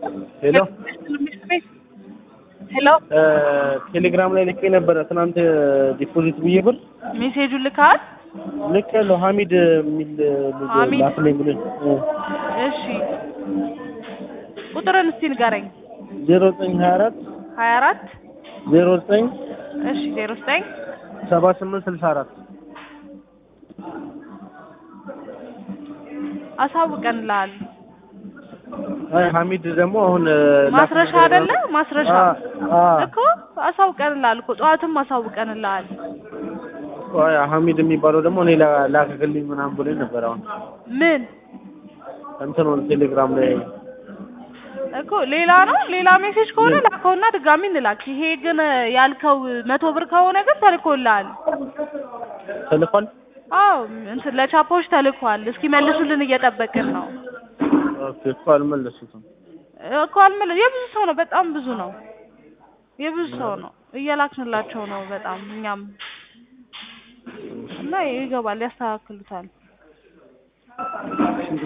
ሄሎ ሄሎ ቴሌግራም ላይ ልኬ ነበረ ትናንት ዲፖዚት ብዬ ብር ሜሴጁን ልካል? ልክ ያለው ሀሚድ የሚል ልጅ ሀሚድ? ላክልኝ ብሎኝ እሺ ቁጥርን እስቲ ንገረኝ። ዜሮ ዘጠኝ ሀያ አራት ሀያ አራት ዜሮ ዘጠኝ እሺ ዜሮ ዘጠኝ ሰባ ስምንት ስልሳ አራት አሳውቀንልሃል። አይ ሀሚድ ደግሞ አሁን ማስረሻ አይደለ? ማስረሻ አ እኮ አሳውቀንልሃል እኮ ጠዋትም አሳውቀንልሃል። አይ ሀሚድ የሚባለው ደግሞ እኔ ላ- ላክልኝ ምናምን ብሎኝ ነበር። አሁን ምን እንትኑን ቴሌግራም ላይ እኮ ሌላ ነው። ሌላ ሜሴጅ ከሆነ ላከውና ድጋሚ እንላክ። ይሄ ግን ያልከው መቶ ብር ከሆነ ግን ተልኮልሃል። ተልኳል። አዎ እንትን ለቻፖች ተልኳል። እስኪ መልሱልን እየጠበቅን ነው ኦኬ እኮ አልመለሱትም። እኮ አልመለ የብዙ ሰው ነው፣ በጣም ብዙ ነው። የብዙ ሰው ነው እየላክንላቸው ነው በጣም እኛም እና ይገባል፣ ያስተካክሉታል።